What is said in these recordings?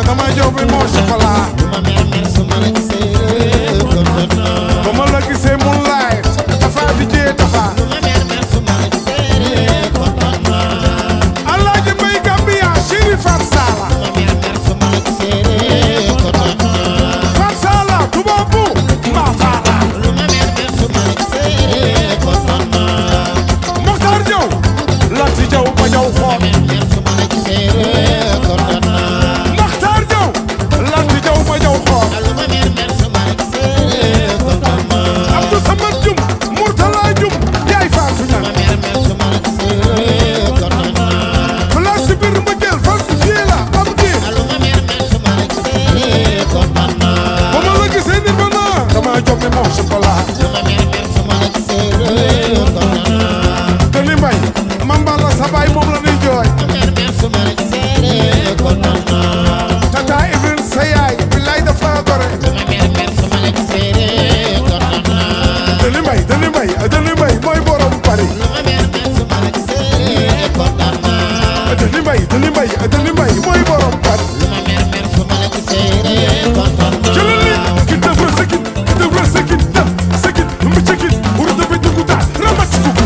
dama jow bi moo chocolat lu ma mer mer su ma la gisee kontaan naa ba ma la gisee moonlight dafa di jee dafa lu ma mer mer su ma la gisee kontaan naa Alaaji Mbay Gambia chéri Fat Sala lu ma mer mer su ma la gisee kontaan naa Fat Sala tubaabu mbaa faala lu ma mer mer su ma la gisee kontaan naa Mokhtar Jaw Lati Jaw ma jaw xool mer mer su ma la gisee kontaan naa Mokhtar Jaw Lati Jaw ma jaw xool lu ma mer mer su ma la gisee kontaan naa Abdou Samad Jum Murtala Jum yaay faatu lu ma ñan mer mer su ma la gisee kontaan naa place si biir ma jël falsifié la am di lu ma mer mer su ma la gisee kontaan naa ba ma la gisee ni ma naa dama jox mi moo chocolat lu ma mer mer su ma la gisee kontaan naa te li mbay mamba la sa baay moom la nuy jooy mer mer su ma la gisee kontaan naa tata Ibrahima sa yaay billaay daf laa gore lu ma mer mer su ma la gisee kontaan naa te li mbay te li mbay te li mbay mooy borom Paris lu ma mer mer su ma la gisee kontaan naa te li mbay te li mbay te li mbay mooy borom Paris lu ma mer mer su ma la gisee kontaan jëlal li naa ki devra sekit ki devra sekit dem sekit mu sekit wuru dafa dugg daal ramat dugg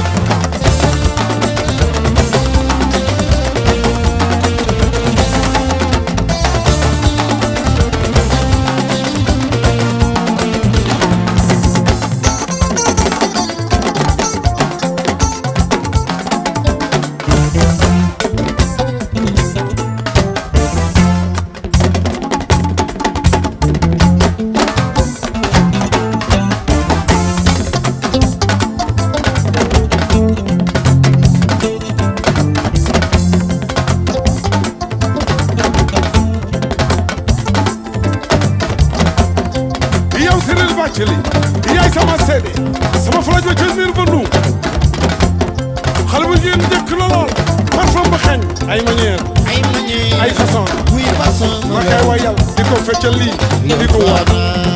yow Cyril Bathily yaay sama seede sama flajo ca niir ba nu xale bu jigéen njëkk la lool parfum ba xeeñ ay manière ay manière ay façon buy façon ma koy wayal di ko feccal lii di ko waat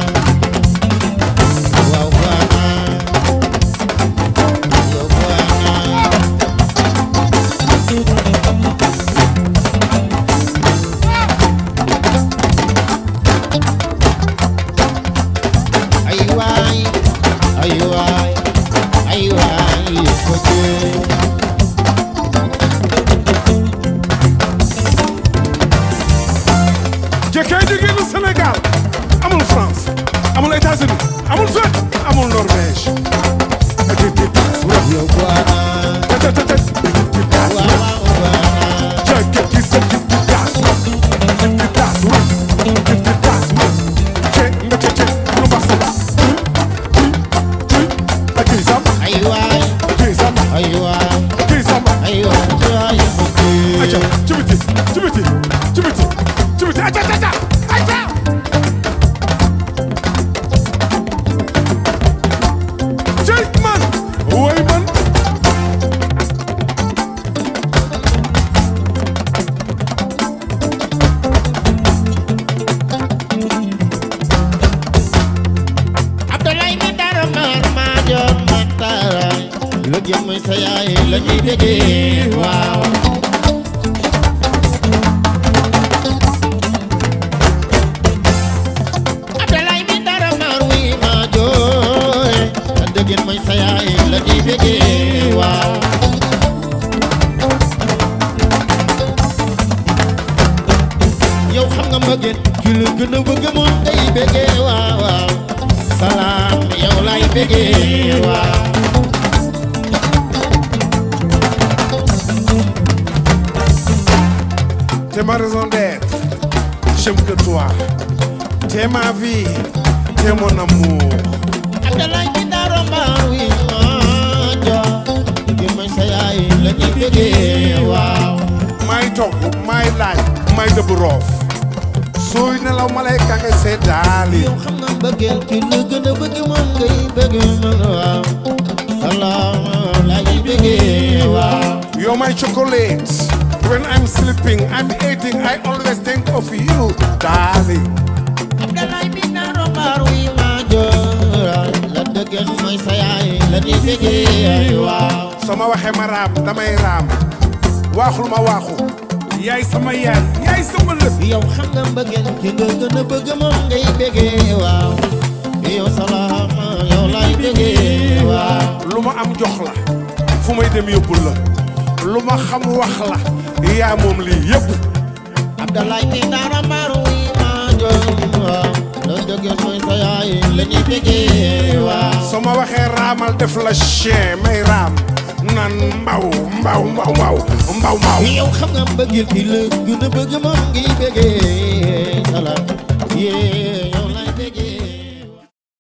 waaw waana yow waana ay waay ay waay ay waay ko jee jëkkee jigéenu Sénégal amul France amul États-Unis amul Suède amul Norvège ti ti taas wala yow waana te te te ti ti taas waaw waaw waana jëkkee ki sa ti ti taas ti ti taas wala ti ti taas wala ce nga ce ce lu baax sa baax a kii sam ay waay kii sam ay waay kii sam ay waay ko jee aca ci biti ci biti ci biti ci biti aca aca aca cey man woy man Abdoulaye mi dara maar maa joor ma tara lu jëm sa yaay la ñuy déggee waaw Abdoulaye mi dara maar wi maa joor la déggee mooy sa yaay la ñuy déggee waaw yow xam nga mbëggeel ki la gën a bëgg moom day bëggee waaw waaw salaam yow lay bëggee waaw T'es ma raison d'être, j'aime que toi. T'es ma vie, t'es mon amour. Abdoulaye bi daro mbaar wi maa joor bëgg mooy sa yaay la ñuy bëggee waaw May togg, may laaj, may dëbb roof. Sooy nelaw ma lay kange seddaali. yow xam nga mbëggeel ki la gën a bëgg moom ngay bëgg man waaw salaam lay bëggee waaw You're my chocolate. When I'm sleeping, I'm eating, I always think of you, darling. Abdoulaye bi daro mbaar wi maa joor la dëggal mooy sa yaay la ñuy bëggee waaw Sama waxe ma raam, damay raam. Waaxul ma waaxu. yaay sama yaay yaay sama lépp yow xam nga mbëggeel ki nga gën a bëgg moom ngay bégee waaw yow salaam yow lay bégee waaw lu ma am jox la fu may dem yóbbul la lu ma xam wax la yaa moom lii yëpp Abdalaay ni dara maaru yi maa jom waaw la dëggeel mooy sa yaay la ñuy bégee waaw soo ma waxee raamal def la chien may raam nan mbaw mbaw mbaw mbaw mbaw mbaw yow xam nga mbëggeel ki la gën a bëgg moom ngay bégee